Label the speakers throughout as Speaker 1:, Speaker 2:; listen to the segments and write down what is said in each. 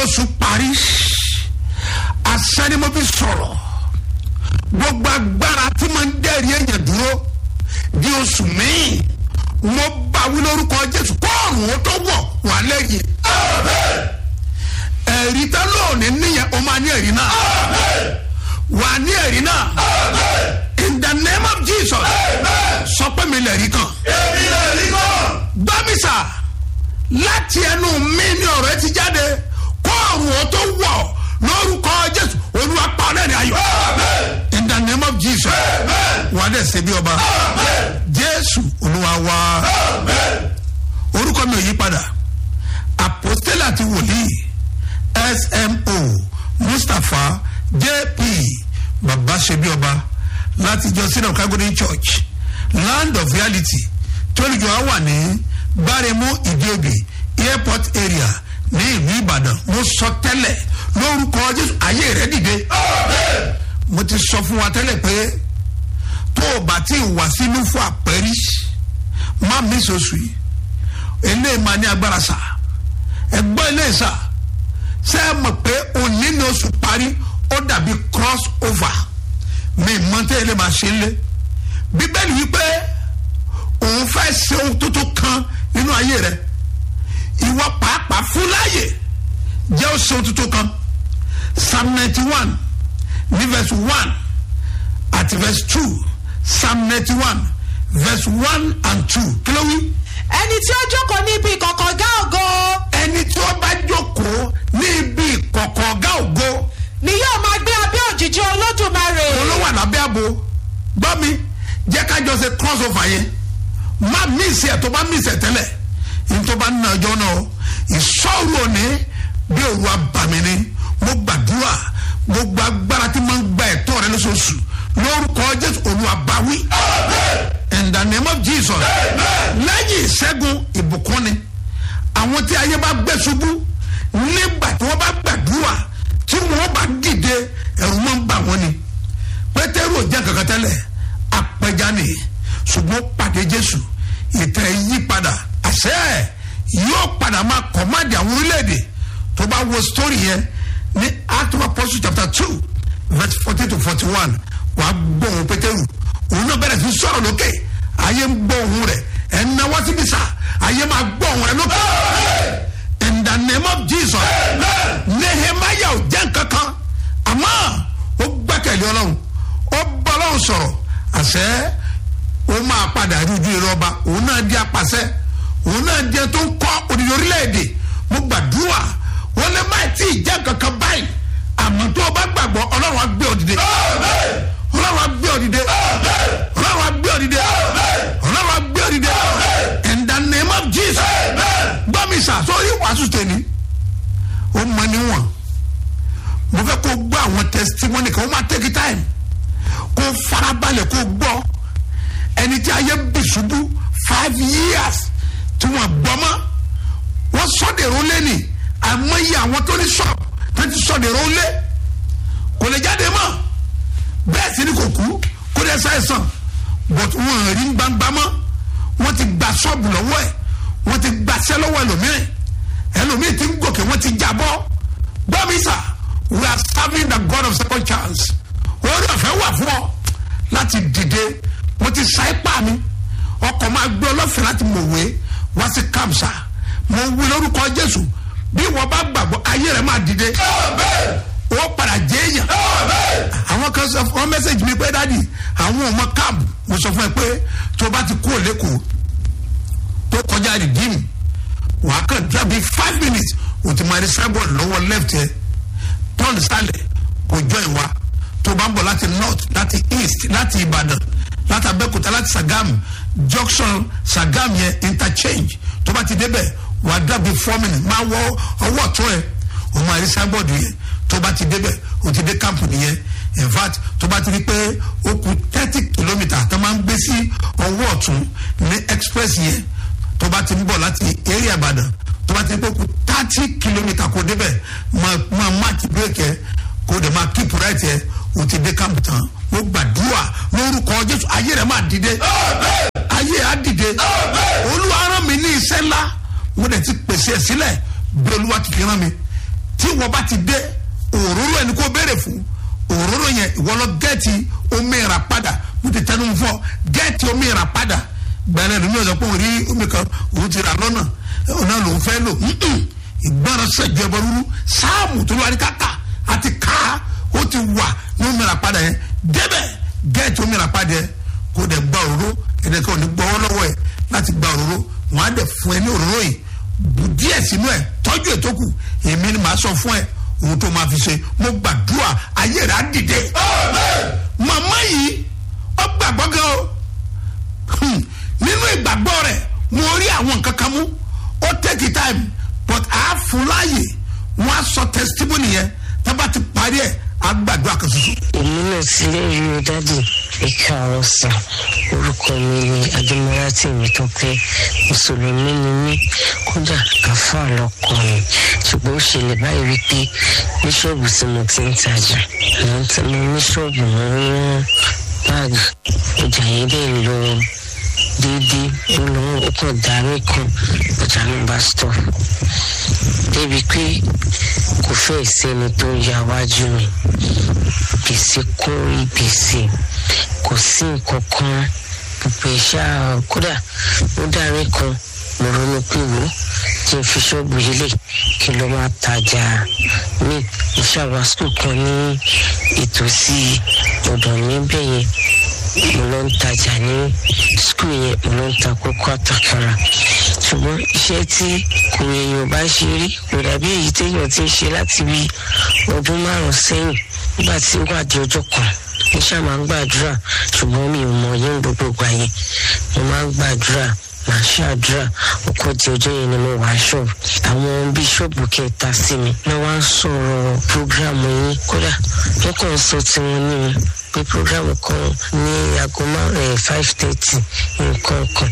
Speaker 1: oṣù parí asẹ́ni mo fi sọ̀rọ̀ gbogbo agbára tí mo ń dẹ́rì èèyàn dúró di oṣù míì mo bá wí lórúkọ jésù kóòrùn ó tó wọ̀ wà lẹ́yìn ẹ̀rí tá lóòní níyẹn o máa ní ẹ̀rí náà wà ní ẹ̀rí náà in the name of jesus sọ pé mi lẹ̀rí kan
Speaker 2: èmi lè rí kọ́.
Speaker 1: gbámísà láti ẹnu mi ní ọ̀rọ̀ ẹ ti jáde kóòrùn ó tó wọ̀ lórúkọ jésù olúwa pa ọ́ lẹ́rìn ayọ̀ in the name of jesus wà á dẹ̀ ṣe bí ọba jésù olúwa wá orúkọ mi ò yí padà apostole àti wòlíì smo mustapha jp baba ṣebí ọba láti jọ sínú calgary church land of reality tólùjọ á wà ní gbáremú ìdíòbí airport area ní ìlú ìbàdàn mo sọ tẹ́lẹ̀ lórúkọ jésù ayé rẹ dìde mo ti sọ fún wa tẹ́lẹ̀ pé tó o bá ti wà sínú fún àpẹẹrí má mi sọ̀sù yìí eléyìí máa ní agbára sá ẹgbọ́n eléyìí sá ṣé ẹ mọ̀ pé òní ni oṣù parí ó dàbí cross over mi mọ tẹ́ ẹ lè máa ṣe é lé bíbélì wípé òun fẹ́ ṣe ohun tuntun kan nínú ayé rẹ ìwọ pàápàá fún láàyè jẹ́ ó ṣe ohun tuntun kan psalm ninety one ní verse one àti verse two psalm ninety one verse one and two kí ló wí
Speaker 3: ẹni tí ó jókòó ní ibi ìkọ̀kọ̀ gá ògo
Speaker 1: ẹni tí ó bá jókòó ní ibi ìkọ̀kọ̀ ọ̀gá ògo
Speaker 3: ni yóò máa gbé abẹ́ òjìji olódùmarè
Speaker 1: olówó àlábẹ́ àbò gbọ́ mi jẹ́ ká jọ ṣe cross over yẹn má mísì ẹ̀ tó bá mísì ẹ̀ tẹ́lẹ̀ ní tó bá nínú ọjọ́ náà ìṣòro òní bí òru abàmì ni mo gbàdúrà gbogbo agbára tí mo ń gba ẹ̀tọ́ rẹ lóṣooṣù lórúkọ jésù olùwàbáwí in the name of jesus lẹ́yìn ìṣẹ́gun ìbùkún ni àwọn tí ayé bá gbé ṣubú nígbà tí wọ́n bá gbàdúrà tí wọ́n bá dìde ẹ̀rù máa ń bà wọ́n ni pétérù ò jẹ́ kankan tẹ́lẹ̀ apẹja ni ṣùgbọ́n pàdé jésù ìtẹ̀ yí padà àṣẹ yóò padà máa kọ̀mádì àwọn orílẹ̀-èdè tó bá wo story yẹn ní act of apostle chapter two verse forty to forty one wàá gbọ́ òun pétérù òun náà bẹ̀rẹ̀ sí sọ̀rọ̀ lókè ayé ń gbọ́ òun rẹ̀ ẹ̀ ń náwó síbi sá ayé máa gbọ́ òun rẹ̀ lókè in the name of jesus nehemiah ò jẹ́ nkankan àmọ́ ó gbẹ́kẹ̀lé ọlọ́run ó bá ọlọ́run sọ̀rọ̀ àṣẹ ó máa padà rí ojú ìrọba òun náà di apàṣẹ òun náà di ẹ tó ń kọ́ òdìdí orílẹ̀-èdè mo gbàdúrà wọn lè má tí ì jẹ́ nkankan báyìí àmọ́ tó o bá gbàgbọ́ ọlọ́run á gbé ọ dìde ọlọ́run á gbé ọ dìde ọlọ́run á gbé ọ dìde ọlọ́run á gbé ọ dìde in the name of jesus gbọ́ mi sà sórí wàásù tèmi ó mọ níwọ̀n mo fẹ́ kó gbọ́ àwọn testimony kan ó máa take time kó farabalẹ̀ kó gbọ́ ẹni tí ayé bì ṣubú five years tí wọ́n gbọ́ mọ́ wọ́n sọ́dẹ̀rọ̀ lẹ́nì àmọ́yé àwọn tó ní ṣọ́ọ̀bù tó ti sọ́dẹ̀rọ̀ lé kò lè jáde mọ́ bẹ́ẹ̀ sì ni kò kú kó dẹ́ sáyẹ̀sán but wọ́n rí gbangba mọ́ wọ́n ti gba ṣọ́ọ̀bù lọ́wọ́ ẹ̀ wọ́n ti gbaṣẹ́ lọ́wọ́ ẹlòmíràn ẹlòmíràn ti ń gòkè wọ́n ti jábọ́ gbọ́mísà we are serving the god of second chance orí ọ̀fẹ́ wà fún ọ láti dìde mo ti sa ipá mi ọkọ̀ máa gbé ọlọ́fẹ́ láti mọ̀wé wá sí kamsa mo wí lórúkọ jésù bí wọ́n bá gbàgbọ́ ayé rẹ̀ máa dìde ó padà jẹ́ èèyàn àwọn kan sọ fún ọ mẹ́sẹ̀gì mi pé dádì àwọn ọmọ káàbù mo sọ fún ẹ pé tó bá ti kú òlékòó tó kọjá rìdíìmù wà á kàn dúrà bíi five minutes o ti máa rí sábọ̀ lọ́wọ́ left yẹ turn sálẹ̀ kò jọ ìwà tó bá ń bọ̀ láti north láti east láti ìbàdàn láti abẹ́kúta láti sàgámù junction sàgámù yẹn interchange tó bá ti débẹ̀ wà á dúrà bíi four minutes máa wọ ọwọ́ ọ̀tún ẹ̀ o máa rí sábọ̀ yẹn tó bá ti débẹ̀ o ti dé camp nìyẹn in fact tó bá ti rí pé ó kù thirty kilometre tó máa ń gbé sí ọwọ́ ọ̀tún ní express yẹn tó bá ti ń bọ̀ láti area ìbàdàn tó bá ti ń pẹ́ kú thirty kilometre kò débẹ̀ máa máa máàkì bírèkì ẹ kò dé máa keep right ẹ o ti dé camp tán ó gbàdúrà lórúkọ jésù ayé rẹ máa dìde ayé á dìde olúwa rán mi ní iṣẹ́ ńlá mo dẹ̀ ti pèsè ẹ̀ sílẹ̀ bí olúwa ti fi rán mi tí wọ́n bá ti dé òróró ẹni kó béèrè fún òróró yẹn ìwọ lọ gẹ́ẹ̀tì omi ìrà padà mo ti tẹnu fún ọ gẹ́ẹ̀tì omi ìrà padà gbẹ̀rẹ̀ lómi ọ̀sán pé òun rí omi kan òun ti rà lọ́nà ọ̀nà lòun fẹ́ lò ìgbọ́ràn sẹ́jọ́ ẹ̀bọ rúru sáàmù tó lọ́wọ́ káka àti ká ó ti wà ní omi ìrà padà yẹn débẹ̀ gẹ́ẹ̀tì omi ìrà padà yẹn kó dẹ̀ gba òróró ẹ̀dẹ̀ kan ò ní gbọ́wọ́ lọ́wọ́ ẹ̀ láti gba òróró wọn á dẹ̀ fún ẹ ní òróró yìí bù díẹ̀ sínú ẹ̀ tọ́jú ètò kù èmi ni màá sọ fún ẹ ohun tó máa fi ṣe mo gbàdúrà ayé rẹ̀ á dìde. màmá yìí ó gbàgbọ́ gan o nínú ìgbàgbọ́ rẹ̀ mo rí àwọn nǹkan kan mú ó take time but a fún láàyè wọn á sọ testimony yẹn tá bá ti parí ẹ̀ á gbàdúrà kan ṣoṣo.
Speaker 4: èmi náà ti lérí o dádì ìka ọ̀rọ̀ sàn orúkọ mi ni adémọ́lá tèmi tó pé mùsùlùmí ni mí kódà àfáà lọkọ mi ṣùgbọ́n ó ṣẹlẹ̀ báyìí wípé bíṣọ́ọ̀bù tí mo ti ń tajà mo ń tẹ́ mo ní ṣọ́ọ̀bù mo ń rán báàgì ọjà yẹn dẹ̀ lọ déédéé ó lọ ó kàn darí kan ọjà mi bá stọ̀ débi pé kò fẹ́ sẹ́ni tó ya wájú mi gbèsè kún rí gbèsè kò sí nǹkan kan gbogbo ìṣá kódà ó darí kan mo ronú pé wò kí n fi ṣọ́ọ̀bù yìí lè kí n lọ máa tajà ní ìṣàwá skul kan ní ìtòsí ọ̀dọ̀ mi bẹ́ẹ̀ yẹn mo lọ ń tajà ní skul yẹn mo lọ ń ta kókó àtàkàrà ṣùgbọ́n iṣẹ́ tí kò èèyàn bá ṣe rí kò dàbí èyí téèyàn ti ń ṣe láti bí ọdún márùn-ún sẹ́yìn nígbà tí ó wà di ọjọ́ kan mo ṣáà máa ń gbàdúrà ṣùgbọ́n mi ò mọ yín gbogbo ìgbà yẹn mo máa ń gbàdúrà màá ṣàdúrà ọkọ di ọjọ́ yẹn ni mo wà ṣọ́ọ̀bù àwọn bíṣọ́ọ̀bù kẹta sí mi wọ́n wá ń sọ̀rọ̀ prógrámù yín kódà wọ́n kàn ń sọ tiwọn ní mi pé programu kan ní aago márùn five thirty nǹkan kan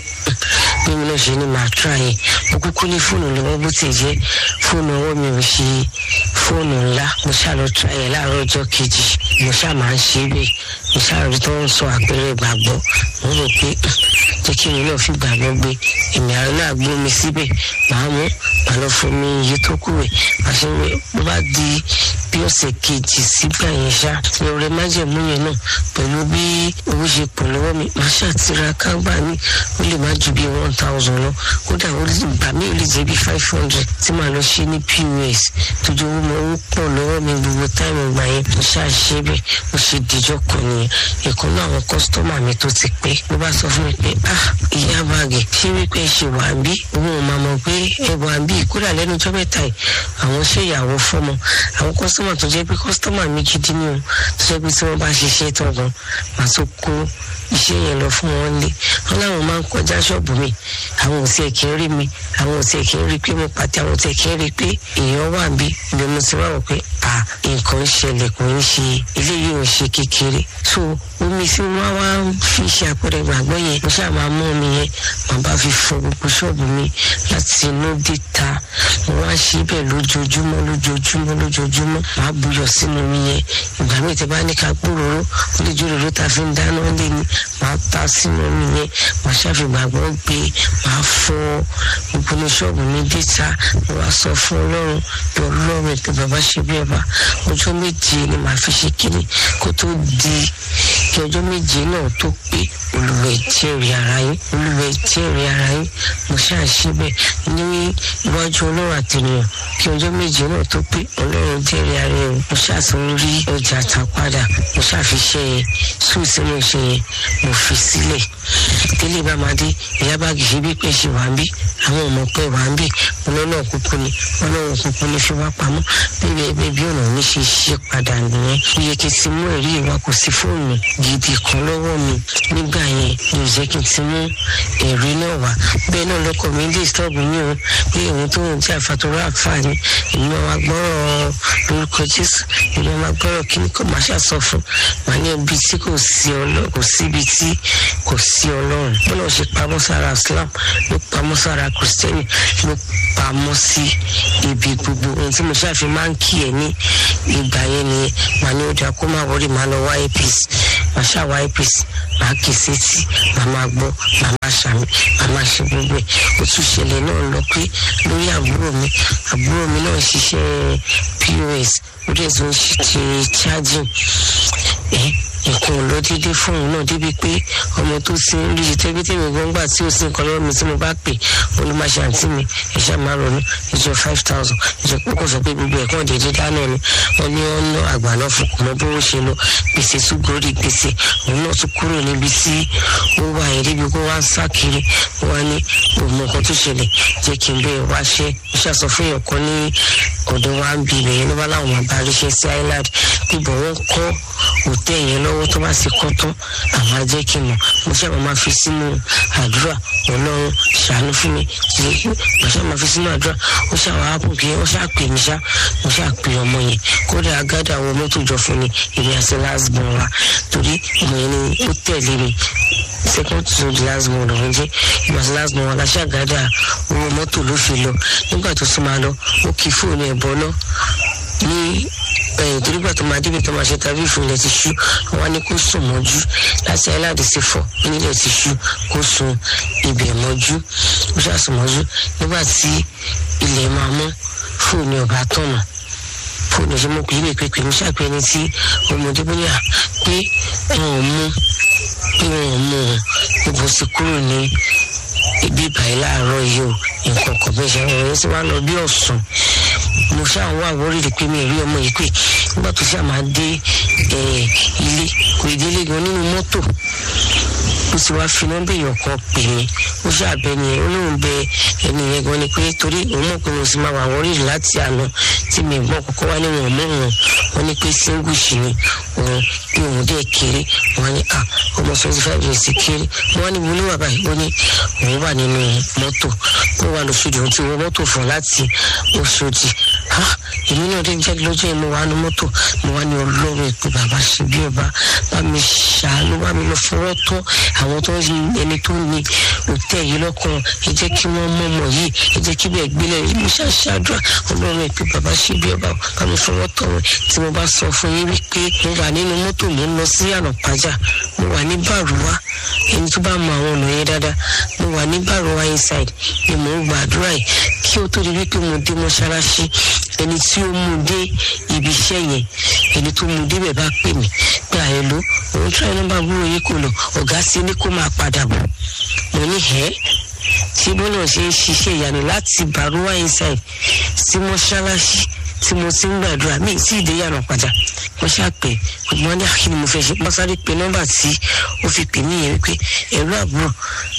Speaker 4: bí mi náà ṣe ní màá tra yẹn mo kúkú ní fóònù lọ́wọ́ bó ti jẹ́ fóònù ọwọ́ mi ò ṣe fóònù ńlá mo ṣáà lọ tra yẹn láàárọ̀ ọjọ́ kejì mo ṣáà máa ń ṣe é bẹ́ẹ̀ mo ṣáà rí tó ń sọ àpẹẹrẹ ìgbàgbọ́ mo rò pé jẹ́ kí èmi náà fi gbàgbọ́ gbé èmi àrùn náà gbó mi síbẹ̀ màá mú màá lọ fún mi iye tó kù rẹ̀ màá ṣe wé bó bá di bí ọ̀sẹ̀ kejì sígbà yẹn ṣá ní ọ̀rẹ́ májẹ̀mú yẹn náà pẹ̀lú bí owó ṣe pọ̀ lọ́wọ́ mi màá ṣàtìraka gbà mí ó lè má ju bí one thousand lọ kódà ó lè gbà mí ó lè jẹ́ bí five hundred tí màá lọ ṣe ní pos tójú owó mọ owó pọ̀ lọ́wọ́ mi gbogbo táìmù gbà yẹn mo ṣàṣe bẹ́ẹ̀ mo ṣe dìjọ́ kan nìyẹn ìkan náà àwọn kọ́sítọ́mà mi tó ti pé ló bá sọ fún mi pé ah ìyá báàgì ṣé wípé ṣe wà ń bí òun ò máa mọ̀ pé ẹ wà ń bí kódà lẹ́nu ọjọ́ mẹ́ta yìí àwọn ṣe ìyàwó fọ́mọ àwọn kọ́sítọ́mà tó jẹ́ pé kọ́sítọ́mà mi gidi ni o tó jẹ́ pé tí wọ́n bá ṣiṣẹ́ tán gan màá tó kó iṣẹ́ yẹn lọ fún wọn lé wọn láwọn máa ń kọjá ṣọ́ọ̀bù mi àwọn ò tiẹ̀ kí ń rí mi àwọn ò tiẹ̀ kí ń rí pé mo pàtẹ àwọn ò tiẹ̀ kí ń rí pé èèyàn wà bí ibi mo ti wá wọ pé à nǹkan ń ṣẹlẹ̀ kò ń ṣe eléyìí ò ṣe kékeré so omi tí wọ́n wá fi ṣe àpẹẹrẹ ìgbàgbọ́ yẹn mo ṣáà máa mú omi yẹn màá bá fi fọ gbogbo ṣọ́ọ̀bù mi láti inú déta mo wá ṣe bẹ́ẹ̀ lójoojúmọ́ lójoojúmọ́ lójoojúmọ́ màá buyọ̀ sínú omi yẹn ìgbà míì tẹ́ bá ní ká gbòòrò ó lè jòrò ló ta fi ń dáná lé ní màá ta sínú omi yẹn màá ṣàfìgbàgbọ́ gbé màá fọ gbogbo ní ṣọ́ọ̀bù mi déta mo wá sọ fún ọlọ́run bí ọlọ́run ètò bàbá ṣe bí ọba ọjọ́ méje ni màá fi ṣe kíni kó tó di kí ọjọ́ méje náà tó pé olùwẹ̀ jẹ́rìí ara yín olùwẹ̀ jẹ́rìí ara yín mo ṣáà ṣe bẹ́ẹ̀ ní iwájú ọlọ́run àtẹnìyàn kí ọjọ́ méje náà tó pé ọlọ́run jẹ́rìí ara yín mo ṣáà tún rí ọjà tà padà mo ṣáà fi ṣe yẹn sùn sínú iṣẹ́ yẹn mo fi sílẹ̀ délé bá máa dé ìyá báàgì ṣe bí pé ṣe wà ń bí àwọn ọmọ pé wà ń bí ọlọ́nà kúkú ni ọlọ́run kúkú ni fi wá pamọ́ bíbí ẹgbẹ́ bí ọ̀nà mi ṣe ṣe padà nìyẹn ó yẹ kí n ti mú ẹ̀rí ìwà kò sí fóònù gidi kan lọ́wọ́ mi nígbà yẹn ní ìjẹ́ kí n ti mú ẹ̀rí náà wá bẹ́ẹ̀ náà lọ́kọ̀ mi lè stọ́ọ̀bù mi o pé òun tó ń jẹ́ àfàtúrà àǹfààní èmi máa gbọ́rọ̀ lórúkọ jésù èmi máa gbọ́rọ̀ kí ni kò máa ṣàṣọ fún màá ní ibi tí kò sí ọlọ́run kò síbi tí kò sí ọlọ́run bọ́lá ò ṣe pamọ́ sára islam ló pamọ́ sára kristẹni ló pamọ́ sí ibi gbogbo ohun tí mo ṣàfi máa ń kí ẹ ní ìgbà yẹn nìyẹn màá ní ó dáa kó má wọrí màá lọ wá apc màá ṣàwá apc màá kì í sétí màá máa gbọ́ màá máa ṣàmì màá máa ṣe gbogbo ẹ̀ ó tún ṣẹlẹ̀ náà lọ pé lórí àbúrò mi àbúrò mi náà ń ṣiṣẹ́ pos ó dẹ̀ tún ṣe charging ẹ̀ nǹkan ò lọ déédéé fún òun náà débi pé ọmọ tó ti ń rí tẹ́bí tèmi gbọ́ngbà tí ó sì ń kọ́ lọ́wọ́ mi tí mo bá pè ó ló máa ṣe àǹtí mi ìṣe máa ronú ìjọ five thousand ìjọ púpọ̀ sọ pé gbogbo ẹ̀kọ́ déédéé dáná ni wọ́n ní wọ́n ná àgbà náà fún kùmọ́ bó ṣe lọ gbèsè tún gorí gbèsè òun náà tún kúrò níbi tí ó wà yẹn débi kó wá ń sá kiri wọ́n ní òun nǹkan tó ṣẹlẹ̀ jẹ́ kí n bẹ́ẹ̀ wá ṣẹ́ ó ṣàṣọ fún èèyàn kan ní ọ̀dọ̀ wa ń bi ibẹ̀ yẹn ló bá láwọn máa bá ríṣẹ́ sí island bíbọ̀ wọ́n kọ́ òtẹ́ yẹn lọ́wọ́ tó bá sì kọ́ tán àwọn á jẹ́ kí n mọ̀ mo ṣáà máa fi sínú àdúrà ọlọ́run ṣàánú fún mi tí mo ṣáà máa fi sínú àdúrà ó ṣáà wá ápù kí ó ṣáà pè mí ṣá mo ṣáà pè ọmọ yẹn kódà agádà àwọn mọ́tò jọ fún mi èmi àti lásbọ̀n wa torí ọmọ yẹn ni ó tẹ̀lé mi second to the last one lòun jẹ́ ìgbà tí last one wọn aláṣà gádà owó mọ́tò ló fi lọ nígbà tó sún máa lọ ó kí fóònù ẹ̀ bọ́ náà ní ẹyìn torí gbà tó máa débi tó máa ṣe tàbí ìfúnlẹ̀ ti ṣú wọn ní kó sùn mọ́jú láti aláàdì sí fọ̀ nílẹ̀ ti ṣú kó sùn ibẹ̀ mọ́jú ó ṣàsùn mọ́jú nígbà tí ilẹ̀ máa mọ́ fóònù ọ̀bá tọ̀nà fóònù ṣe mọ́ kìí lè pé pé mo ṣàpẹ́ ẹni tí ọmọdé bóyá pé wọn ò mú pé wọn ò mú un gbogbo sì kúrò ní ibi ìbàyí láàárọ̀ yìí o nǹkan kan bẹ́ẹ̀ ṣe ọ̀rọ̀ yẹn sì wá lọ bí ọ̀sán mo ṣáà wá àwórìrì pé mi ò rí ọmọ yìí pé nígbà tó ṣáà máa dé ilé kò ì délé gan nínú mọ́tò ó sì wá fi nọ́mbà èèyàn kan pè mí ó ṣáà bẹ ni ó lóun bẹ ẹni yẹn gan ni pé torí òun mọ̀ pé mo sì máa wà àwórìrì láti àná tí mi gbọ́ kọ́kọ́ wá ní wọn mọ́ wọn wọn ní pé single ṣì ni òun bí òun dẹ̀ kéré wọn ní à ọmọ twenty five years kéré wọn ní mo ní wà báyìí ó ní òun wà nínú mọ́tò ó wà lóṣòdì òun ti wọ mọ́tò fún láti Òṣòdì èmi náà dé jẹ́ lọ́jọ́ yẹn mo wà ní mọ́tò mo wà ní ọlọ́run ìpè bàbá ṣe bí ọba bá mi ṣàánú bá mi lọ fọwọ́ tọ́ àwọn tó ń ẹni tó ní òtẹ́ yìí lọ́kàn ẹ jẹ́ kí wọ́n mọ̀ mọ̀ yìí ẹ jẹ́ kí bẹ́ẹ̀ gbélé mo ṣàṣàdúrà ọlọ́run ìpè bàbá ṣe bí ọba bá mi fọwọ́ tọ́ wọn tí mo bá sọ fún yín wípé mo wà nínú mọ́tò mo ń lọ sí ànàpájà mo wà ní bàrúwá ẹni tó bá mọ àwọn ọ̀nà yẹn dáadáa mo wà ní bàrúwá inside ni mo ń gbàdúrà yìí kí ó tó di wípé mo dé mọ́ṣáláṣí ẹni tí ó mú dé ibi iṣẹ́ yẹn ẹni tó mú débẹ̀ bá pè mí pé àyẹ̀ló òun tíráì nọ́mbà àbúrò yìí kò lọ ọ̀gá sí ní kó máa padà bọ̀ mo ní ẹ́ tí bọ́lá ṣe ń ṣiṣẹ́ ìyanu láti bàrúwá inside sí mọ́ṣáláṣí tí mo ti ń gbàdúrà mí tí ìdè yànnà padà mo ṣàpè ọgbọ́n ní àkíní mo fẹ́ ṣe mo sáré pe nọ́mbà tí ó fi pè mí yẹn wípé ẹ̀rọ àbúrò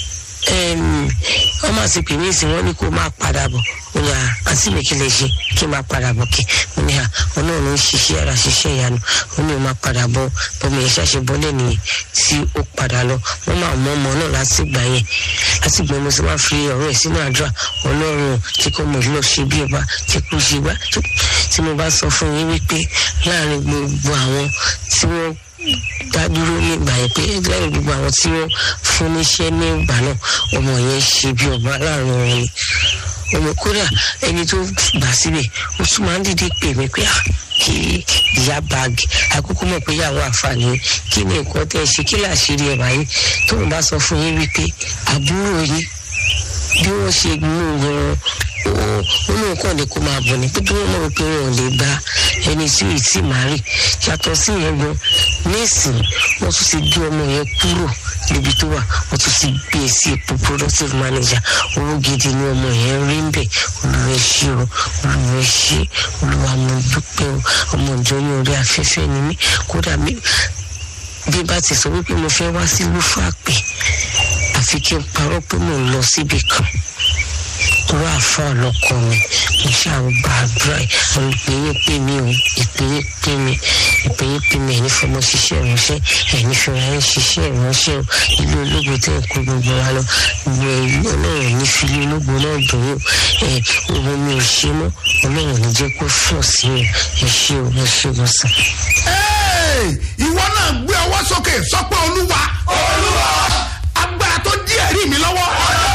Speaker 4: wọ́n máa ti pè mí sí wọ́n ní kó máa padà bọ̀ mo ní àǹtí mi kí lè ṣe kí n máa padà bọ̀ kí mo ní à wọn náà ló ń ṣiṣẹ́ ara ṣiṣẹ́ ìyanu wọn ní o máa padà bọ̀ bọ́mọ yẹn ṣàṣẹ bọ́lẹ̀ nìyẹn tí ó padà lọ wọ́n máa mọ ọmọ náà láti gbà yẹn láti gbà mo sì máa fi ọ̀rọ̀ ẹ̀ sínú àdúrà ọlọ́run tí kò mọ̀ lọ ṣe bí ọba tí kò ṣe gbá tí mo bá sọ fún yín wípé láàrin gbogbo àwọn tí wọ́n dádúró nígbà yẹn pé lẹ́yìn gbogbo àwọn tí wọ́n fún níṣẹ́ ní ìgbà náà ọmọ yẹn ṣe bí ọba láàrin wọn ni ọmọ kódà ẹni tó gbà síbẹ̀ ó tún máa ń dìde pè mí pé kí ìyá báàgì àkókò mọ̀ pé ìyàwó àǹfààní kí ni nǹkan tẹ́ ẹ ṣe kí làṣírí ẹ̀ báyìí tóun bá sọ fún yín wípé àbúrò yín bí wọ́n ṣe mú wọn ó ní nǹkan ní kó máa bọ̀ ní pé bí wọ́n mọ̀ pé wọn ò lè gba ẹni tí ì tí màá rì yàtọ̀ sí yẹn gan nísìn wọ́n tún ti gbé ọmọ yẹn kúrò níbi tó wà wọ́n tún ti gbé e sí ipò productive manager owó gidi ni ọmọ yẹn rí ń bẹ̀ olùwẹ̀ ṣe o olùwẹ̀ ṣe olùwà mo dúpẹ́ o ọmọ ìjọ ní orí afẹ́fẹ́ ni mí kódà mi bí bá ti sọ wípé mo fẹ́ wá sí lúfàpẹ́ àfi kí n parọ́ pé mò ń lọ síbi kan torí àfa ọlọkọ mi mo ṣàgbà àdúrà ìpè yín pè mí o ìpè yín pè mí ìpè yín pè mí ẹni fọmọ ṣiṣẹ́ ìránṣẹ́ ẹni fìrà yín ṣiṣẹ́ ìránṣẹ́ o ilé ológun tẹ́ ẹ̀ kó gbogbo wa lọ gbogbo ẹ̀yìn ọlọ́run ní fi ilé ológun náà dùn yín ẹ̀ ohun mi ò ṣe mọ́ ọlọ́run ní jẹ́ kó fọ̀ sí mi ẹ ṣé o ẹ ṣé o sàn.
Speaker 1: ìwọ náà gbé ọwọ́ sókè sọ pé olúwa
Speaker 2: olúwa
Speaker 1: agbára tó dí ẹ̀rí mi lọ́wọ́